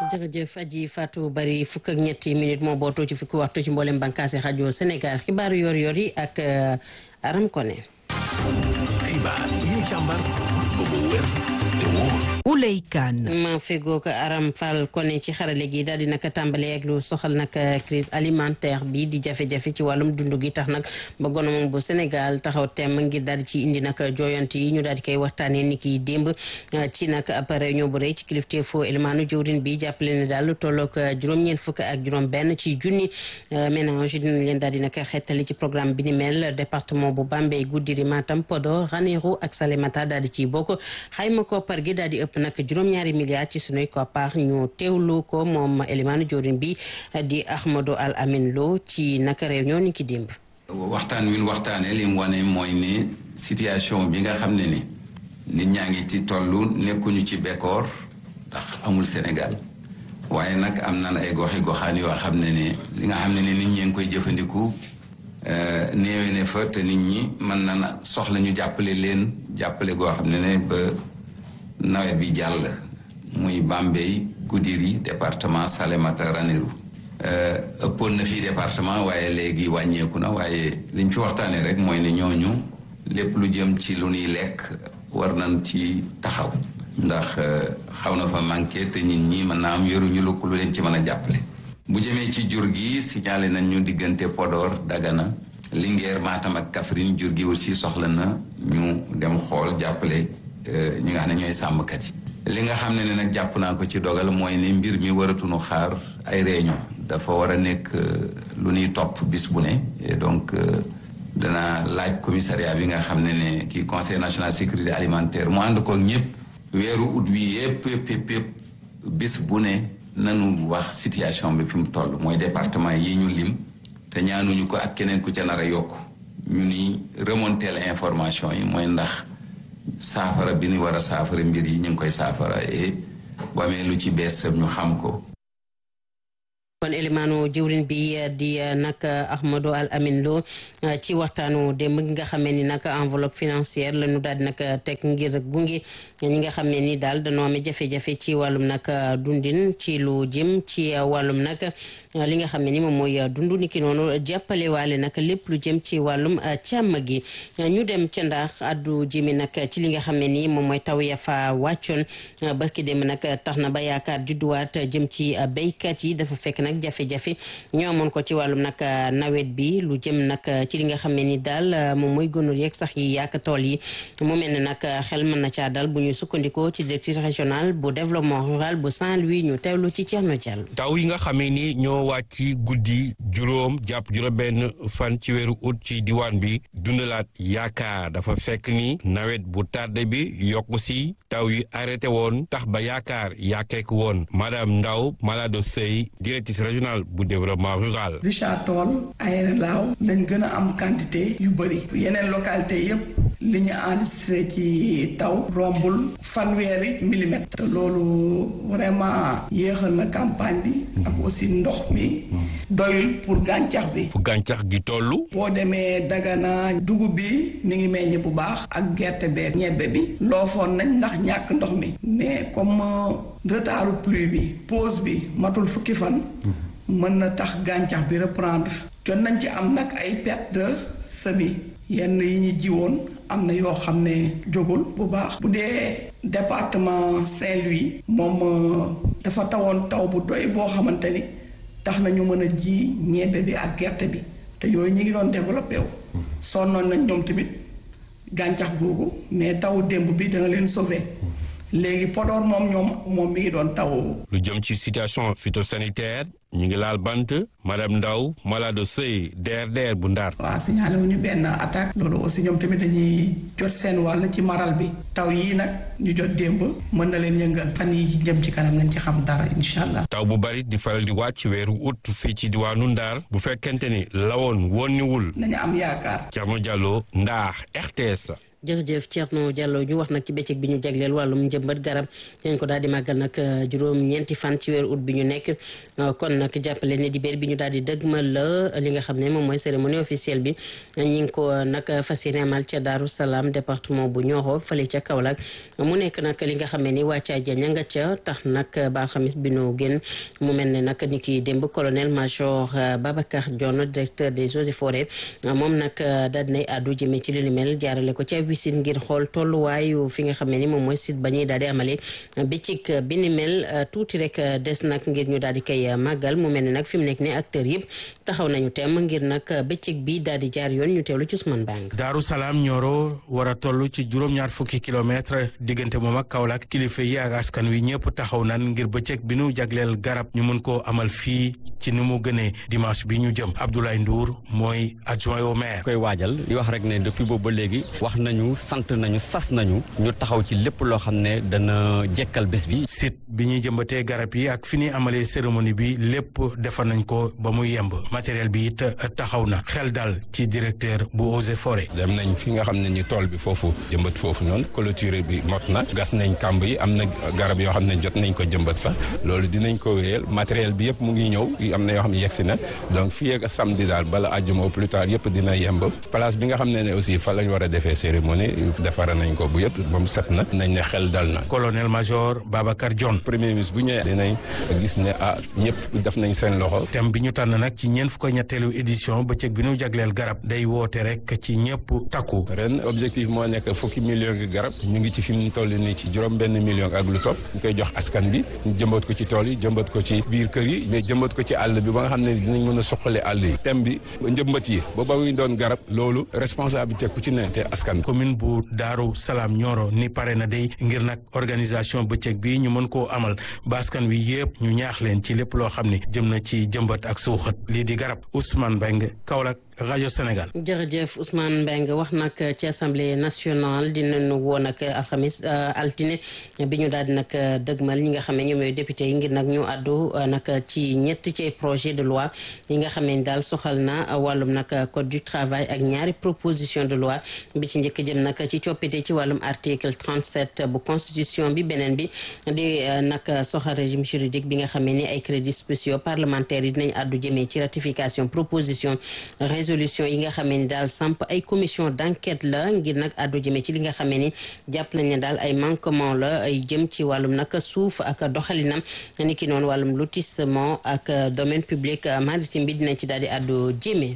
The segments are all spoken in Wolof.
jërëjëf aji Fatou Bari fukk ak ñetti minute moo bootoo ci fukki waxtu ci mboolem bànqaasi rajo Sénégal xibaaru yor-yor yi ak Aram Koné. xibaar yi ñu càmbar ba mu wér te wóor. Ouley Kane. ma fegoo ko Aram Fall Koné ci xarale gi daal di naka tàmbalee ak lu soxal nag crise alimentaire bi di jafe-jafe ci wàllum dund gi tax nag ba gouvernement bu Sénégal taxaw temm ngir daal di ci indi nag jooyant yi ñu daal di koy waxtaanee ni ki démb ci nag ab réunion bu rëy ci kilifteefu élimaanu jëwrin bi jàppale ne daal lu tolloog juróom-ñeent fukk ak juróom-benn ci junni ménage dinañ leen daal di nag xettali ci programme bi ni mel département bu Bambey Goudiri Matam Podor Ranérou ak Salémata daal di ciy bokk xayma koppar gi daal di ëpp nag juróom-ñaari milliards ci sunuy koppar ñu teewlu ko moom élimaanu jëwrin bi di Ahmadou Al Amin Lo ci naka réunion ni ki démb. waxtaan wi ñu waxtaanee li mu wane mooy ne situation bi nga xam ne ni nit ñaa ngi ci tollu nekkuñu ci bekkoor ndax amul Sénégal waaye nag am na ay goxi goxaan yoo xam ne ne li nga xam ne ne nit ñee ngi koy jëfandiku néewe ne fa te nit ñi mën na soxla ñu jàppale leen jàppale goo xam ne ne ba nawet bi jàll muy Bambey Goudiri département Salémata Ranérou ëppoon na fii département waaye léegi wàññeeku na waaye liñ fi waxtaanee rek mooy ne ñooñu lépp lu jëm ci lu ñuy lekk war nañ ci taxaw ndax xaw na fa manqué te nit ñi mën naa am yoruñu lu lu leen ci mën a jàppale. bu jëmee ci jur gi signalé nañ ñu diggante Podor Dagana Linguère Matam ak Kaffrine jur gi aussi soxla na ñu dem xool jàppale ñi nga xam ne ñooy sàmmkat yi. li nga xam ne ne nag jàpp naa ko ci dogal mooy ne mbir mi waratuñu xaar ay réunion dafa war a nekk lu ñuy topp bis bu ne et donc dana laaj commissariat bi nga xam ne ne kii conseil national sécurité alimentaire mu ànd ko ñëpp weeru ut wi yëpp yëpp yëpp yëpp bis bu ne nanu wax situation bi fi mu toll mooy département yi ñu lim te ñaanuñu ko ak keneen ku ca nar a yokk ñu ni remonter la information yi mooy ndax saafara bi ni war a saafara mbir yi ñu ngi koy saafara et bu amee lu ci bees ñu xam ko kon élimaanu jëwrin bi di nag Ahmadou Al Amin Lo ci waxtaanu démb gi nga xamee ni nag enveloppe financière la ñu daal di nag teg ngir gunge ñi nga xam ne ni daal dañoo amee jafe-jafe ci wàllum nag dundin ci lu jëm ci wàllum nag li nga xam ne ni moom mooy dund ni ki noonu jàppale waale nag lépp lu jëm ci wàllum càmm gi ñu dem ca ndax addu jëmi nag ci li nga xam ne ni moom mooy taw ya fa wàccoon barki démb nag tax na ba yaakaar judduwaat jëm ci béykat yi dafa fekk nag jafe-jafe ñoo amoon ko ci wàllum nag nawet bi lu jëm nag ci li nga xam ne ni daal moom mooy gonor yeeg sax yi yàq tool yi mu mel ne nag xel mën na caa dal bu ñu sukkandikoo ci directrice régionale bu développement rural bu Saint-Louis ñu teewlu ci Thierno Diallo. taw yi nga xamee ni ñoo wàcc guddi juróom jàpp juróom-benn fan ci weeru ut ci diwaan bi dundalaat yaakaar dafa fekk ni nawet bu tardé bi yokku si taw yi arrêté woon tax ba yaakaar yàkkeeku woon madame Ndaw Malado Sey directrice régionale bu développement rural. Richard Toll Aéré Lao lañ gën a am quantité yu bëri yeneen localité yëpp li ñu enregistré ci taw rombul fanweeri millimètre te loolu vraiment yéexal na campagne bi ak aussi ndox mi doyul pour gàncax bi fu gàncax gi tollu boo demee Dagana dugub bi mi ngi meññ bu baax ak gerte bee ñebbe bi loofoon nañ ndax ñàkk ndox mi mais comme retardu pluie bi pause bi matul fukki fan mën na tax gàncax bi reprendre jot nañ ci am nag ay perte de semis yenn yi ñu jiwoon am na yoo xam ne jógul bu baax bu dee département Saint-Louis moom dafa tawoon taw bu doy boo xamante ni tax na ñu mën a ji ñebbe bi ak gerte bi te yooyu ñi ngi doon développé wu sonnoon nañ ñoom tamit gàncax googu mais taw démb bi danga leen sauver léegi Podor moom ñoom moom mi ngi doon taw. lu jëm ci situation phytosanitaire ñu ngi laal bant madame Ndaw Malado Sey DRDR bu Ndar. waaw signalé wu ñu benn attaque. loolu aussi ñoom tamit dañuy jot seen wàll ci maral bi. taw yii nag ñu jot démb mën na leen yëngal. fan yi jëm ci kanam nañ ci xam dara incha allah. taw bu bari di faral di wàcc weeru ut fii ci diwaanu Ndar bu fekkente ni lawoon woon niwul. nañu am yaakaar. Thierno Diallo Ndar RTS. jërëjëf Thierno Diallo ñu wax nag ci bëccëg bi ñu jagleel wàllum njëmbat garab dañ ko daal di màggal nag juróom ñeenti fan ci weeru ut bi ñu nekk kon nag jàppale ne di béer bi ñu daal di dëgmal la li nga xam ne moom mooy cérémonie officielle bi ñi ngi ko nag fas yéene amal ca Daaru Salaam département bu Nioro fële ca Kaolack mu nekk nag li nga xam ne ni wàccaa ja ña nga ca tax nag ba alxamis bi nu génn mu mel ne nag ni ki démb colonel major Babacar Dione directeur des eaux et forêts moom nag daal dinay àddu jëmee ci li ni mel jaarale ko ca wisit ngir xool tolluwaayu fi nga xam ne ni moom mooy site ba ñuy daal di amale bëccëg bi ni mel tuuti rek des nag ngir ñu daal di koy màggal mu mel ne nag fi mu nekk ne acteurs yëpp taxaw nañu tem ngir nag bëccëg bi daal di jaar yoon ñu teewlu ci Ousmane Bang Daaru Salaam Nioro war a toll ci juróom-ñaar fukki kilomètre diggante moom ak Kaolack kilifa yi ak askan wi ñëpp taxaw nan ngir bëccëg bi nu jagleel garab ñu mën koo amal fii ci ni mu gënee dimanche bi ñu jëm Abdoulaye Ndour mooy adjoint au maire. koy waajal di wax rek ne depuis boobu ba léegi wax nañu sant nañu sas nañu ñu taxaw ci lépp loo xam ne dana jekkal bés bi. site bi ñuy jëmbatee garab yi ak fi ñuy amalee cérémonie bi lépp defar nañ ko ba mu yemb matériel bi it taxaw na xel daal ci directeur bu eaux et forêt. dem nañ fi nga xam ne ni tool bi foofu jëmbat foofu noonu clôture bi mot na gas nañ kàmb yi am na garab yoo xam ne jot nañ ko jëmbat sax loolu dinañ ko wéyal matériel bi yëpp mu ngi ñëw am na yoo xam ne yegsi na donc fii ak samedi daal bala àjjuma au plus tard yëpp dina yemb place bi nga xam ne ne aussi fa lañ war a defee cérémonie defara nañ ko bu yëpp ba mu set na nañ ne xel dal na. colonel major Babacar Dione. premier ministre bu ñëwee dinañ gis ne ah ñëpp def nañ seen loxo. thème bi ñu tànn nag ci ñeent fukk ñetteelu édition bëccëg bi ñu jagleel garab day woote rek ci ñëpp takku. ren objectif moo nekk fukki million gi garab ñu ngi ci fi mu toll nii ci juróom benn million ak lu topp ñu koy jox askan bi ñu jëmbat ko ci tool yi jëmbat ko ci biir kër yi mais jëmbat ko ci àll bi ba nga xam ne dinañ mën a suqale àll yi thème bi njëmbat yi ba ba muy doon garab loolu responsabilité ku ci ne te askan commune bu Daaru Salaam Nioro ni pare na day ngir nag organisation bëccëg bi ñu mën koo amal ba askan wi yëpp ñu ñaax leen ci lépp loo xam ne jëm na ci jëmbat ak suuxat lii di garab Ousmane Mbengue Kaolack rajo Sénégal. jërëjëf Ousmane Mbengue wax nag ci assemblée nationale dinañu woo nag alxamis altine bi ñu daal di nag dëgmal ñi nga xam ne ñoom ñooy député yi ngir nag ñu àddu nag ci ñett ci projet de loi yi nga xam ne daal soxal na wàllum nag code du travail ak ñaari proposition de loi bi ci njëkk jëm nag ci coppite ci wàllum article 37 bu constitution bi beneen bi di nag soxal régime juridique bi nga xam ne ni ay crédits spéciaux parlementaires yi dinañ àddu jëmee ci ratification proposition résolution yi nga xamee ni daal samp ay commission d'enquête la ngir nag àddu jëmee ci li nga xamee ni jàpp nañ ne daal ay manquement la ay jëm ci wàllum nag suuf ak doxalinam ni ki noonu wàllum lotissement ak domaine public maritime bi dinañ ci daal di àddu jëmee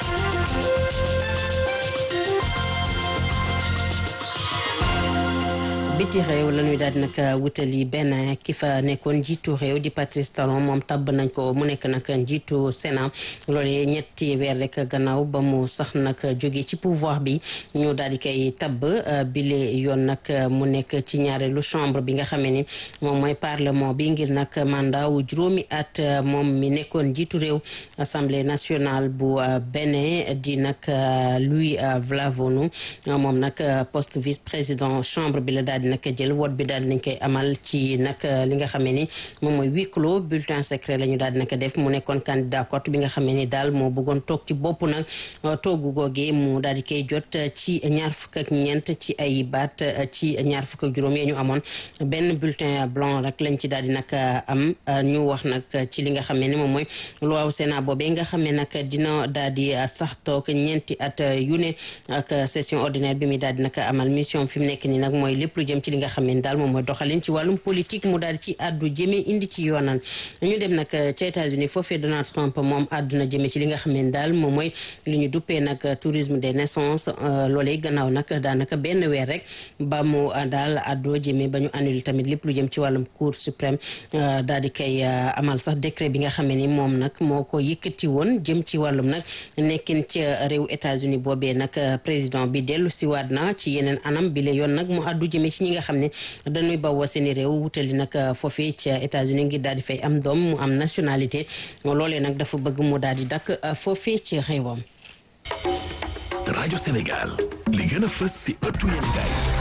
biti réew la ñuy daal di nag wutali benn ki fa nekkoon njiitu réew di Patrice Talon moom tabb nañ ko mu nekk nag njiitu Sénat loolu ñetti weer rek gannaaw ba mu sax nag jóge ci pouvoir bi ñu daal di koy tabb bile yoon nag mu nekk ci ñaareelu chambre bi nga xamee ni moom mooy parlement bi ngir nag mandat wu juróomi at moom mi nekkoon njiitu réew assemblée nationale bu Bénin di nag Louis Vlavonu moom nag poste vice président chambre bi la daal di nag jël woot bi daal di nañ koy amal ci nag li nga xamee ni moom mooy huis clos bulletin secret la ñu daal di nag def mu nekkoon candidat cote bi nga xamee ni daal moo bëggoon toog ci bopp nag toogu googee mu daal di koy jot ci ñaar fukk ak ñeent ci ay baat ci ñaar fukk ak juróom yee ñu amoon benn bulletin blanc rek lañ ci daal di nag am ñu wax nag ci li nga xamee ni moom mooy loi Sénat boobee nga xamee nag dina daal di sax toog ñeenti at yu ne ak session ordinaire bi muy daal di nag amal mission fi mu nekk nii nag mooy lépp lu jëm ci li nga xam ne daal moom mooy doxalin ci wàllum politique mu daal ci àddu jëmee indi ci yoonal ñu dem nag ca États-Unis foofee Donald Trump moom àdduna jëmee ci li nga xam ne daal moom mooy li ñu duppee nag tourisme des naissances loolee gannaaw nag daanaka benn weer rek ba mu daal àddoo jëmee ba ñu annulé tamit lépp lu jëm ci wàllum cour suprême daal di koy amal sax décret bi nga xam ne ni moom nag moo ko yëkkati woon jëm ci wàllum nag nekkin ca réew États-Unis boobee nag président bi dellu si waat na ci yeneen anam bi la yoon nag mu àddu jëmee ci ñi nga xam ne dañuy bawoo seeni réew wutali nag foofee ca États-Unis ngir daal di fay am doom mu am nationalité loolee nag dafa bëgg mu daal di dakk foofee ci réewam. rajo Sénégal li gën a fës si ëttu yéenekaay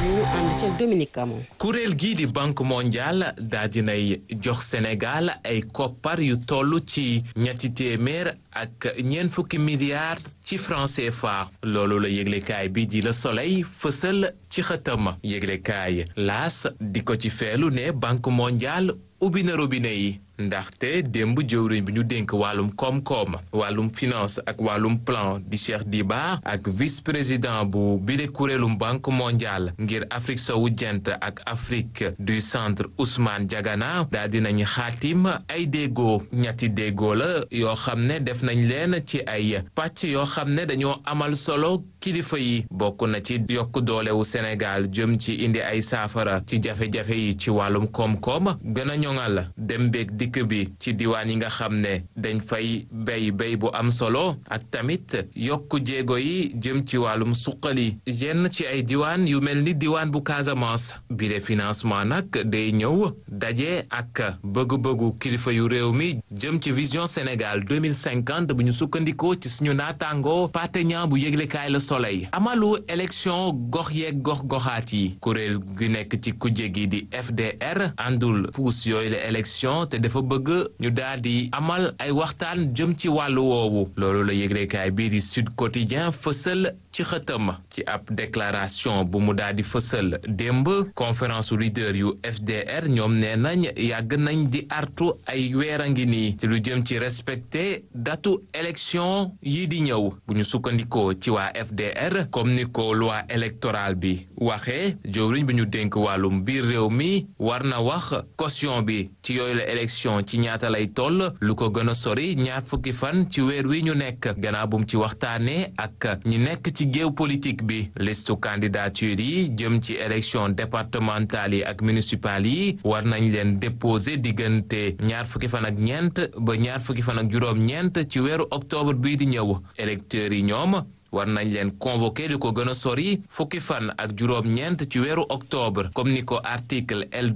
ñu ànd ci Dominique Camon. kuréel gii di banque mondiale daa dinay jox Sénégal ay koppar yu toll ci ñetti téeméer ak ñeent fukki milliards ci franc CFA loolu la yëglekaay bi di Le Soleil fësal ci xëtam yëglekaay laas di ko ci feelu ne banque mondiale ubbi na robinet yi ndaxte démb jëwriñ bi ñu dénk wàllum koom-koom wàllum finance ak wàllum plan di Cheikh Diba ak vice président bu bile kuréelum banque mondiale ngir Afrique sowu jant ak Afrique du centre Ousmane Diagana daal dinañ xaatim ay déggoo ñetti déggoo la yoo xam ne def nañ leen ci ay pàcc yoo xam ne dañoo amal solo kilifa yi bokk na ci yokk doolewu Sénégal jëm ci indi ay saafara ci jafe-jafe yi ci wàllum koom-koom gën a ñoŋal dem beeg dikk bi ci diwaan yi nga xam ne dañ fay béy béy bu am solo ak tamit yokk jéego yi jëm ci wàllum suqali yenn ci ay diwaan yu mel ni diwaan bu Casamance bi de financement nag day ñëw daje ak bëgg-bëggu kilifa yu réew mi jëm ci vision Sénégal 2050 bu ñu sukkandikoo ci suñu naataango pateña bu yëglekaay la soleil amalu élection gox yeeg gox goxaat yi kuréel gi nekk ci kujje gi di FDR àndul puus yooyu la élection te dafa bëgg ñu daal di amal ay waxtaan jëm ci wàllu woowu loolu la yëglekaay bii di Sud Quotidien fësal ci xëtam ci ab déclaration bu mu daal di fësal démb conférence leader yu FDR ñoom nee nañ yàgg nañ di artu ay weer a ngi nii ci lu jëm ci respecté datu élection yi di ñëw bu ñu sukkandikoo ci waa FDR comme ni ko loi électorale bi waxee jëwriñ bi ñu dénk wàllum biir réew mi war na wax caution bi ci yooyu la élection ci ñaata lay toll lu ko gën a sori ñaar fukki fan ci weer wi ñu nekk gannaaw bu mu ci waxtaanee ak ñi nekk ci géew politique bi listu candidature yi jëm ci élection départementale yi ak municipal yi war nañ leen déposer diggante ñaar fukki fan ak ñeent ba ñaar fukki fan ak juróom-ñeent ci weeru octobre bii di ñëw électeurs yi ñoom war nañ leen convoqué di ko gën a sori fukki fan ak juróom-ñeent ci weeru octobre comme ni ko article L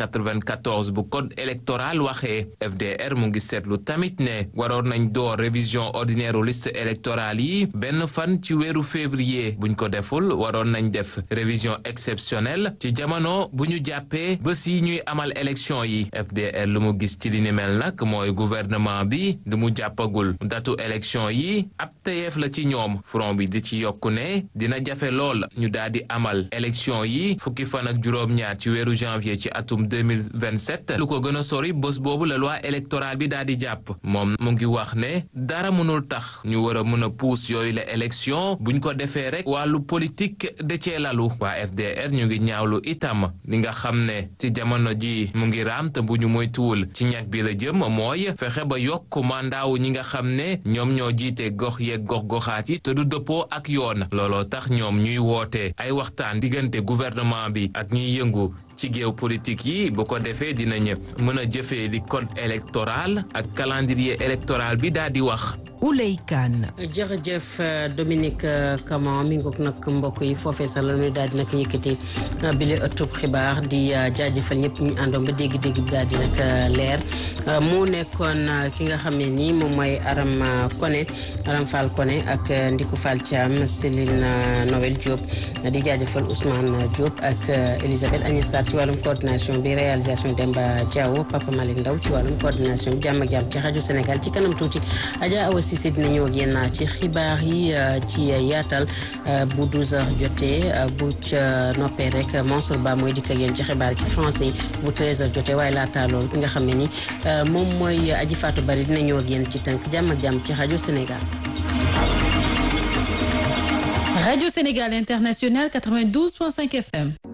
294 bu code électoral waxee FDR mu ngi seetlu tamit ne waroon nañ door révision ordinaire liste électorale yi benn fan ci weeru février buñ ko deful waroon nañ def révision exceptionnelle ci jamono bu ñu jàppee bés yi ñuy amal élection yi FDR lu mu gis ci li ni mel nag mooy gouvernement bi lu mu jàppagul datu élection yi ab tayeef la ci ñoom front bi di ci yokku ne dina jafe lool ñu daal di amal élection yi fukki fan ak juróom-ñaar ci weeru janvier ci atum 2027 lu ko gën a sori bés boobu la loi électorale bi daal di jàpp moom mu ngi wax ne dara mënul tax ñu war a mën a puus yooyu la élection buñ ko defee rek wàllu politique de cee lalu waa FDR ñu ngi ñaawlu itam li nga xam ne ci jamono ji mu ngi raam te bu ñu moytuwul ci ñag bi la jëm mooy fexe ba yokk mandaawu ñi nga xam ne ñoom ñoo jiite gox yeeg gox goxaat yi te du dëppoo ak yoon looloo tax ñoom ñuy woote ay waxtaan diggante gouvernement bi ak ñiy yëngu ci géew politique yi bu ko defee dinañ mën a jëfee li code électoral ak calendrier électoral bi daal di wax. Ouley Kane. jërëjëf Dominique Camon mi ngoog nag mbokk yi foofee sax la ñuy daal di nag yëkkati bile ëttub xibaar di jaajëfal ñëpp ñu àndoon ba dégg-dégg bi daal di nag leer mu nekkoon ki nga xam ne nii moom mooy Aram Koné Aram Fall Koné ak Ndiku Fall Thiam Céline Noël Diop di jaajëfal Ousmane Diop ak Elisabeth Agnès Sarr ci wàllum coordination bi réalisation Demba Diawo Papa Malick Ndaw ci wàllum coordination bi jàmm ak jàmm ci rajo Sénégal ci kanam tuuti Adja Awa Cissé dina ñëw ak yéen ci xibaar yi ci yaatal bu 12h jotee bu ca noppee rek Mansour Ba mooy dikk ak yéen ci xibaar ci français yi bu 13h jotee waaye laata loolu ki nga xam ne ni moom mooy Aji Fatou Bari dina ñëw ak yéen ci tënk jàmm ak jàmm ci rajo Sénégal. Radio Sénégal International 92.5 FM.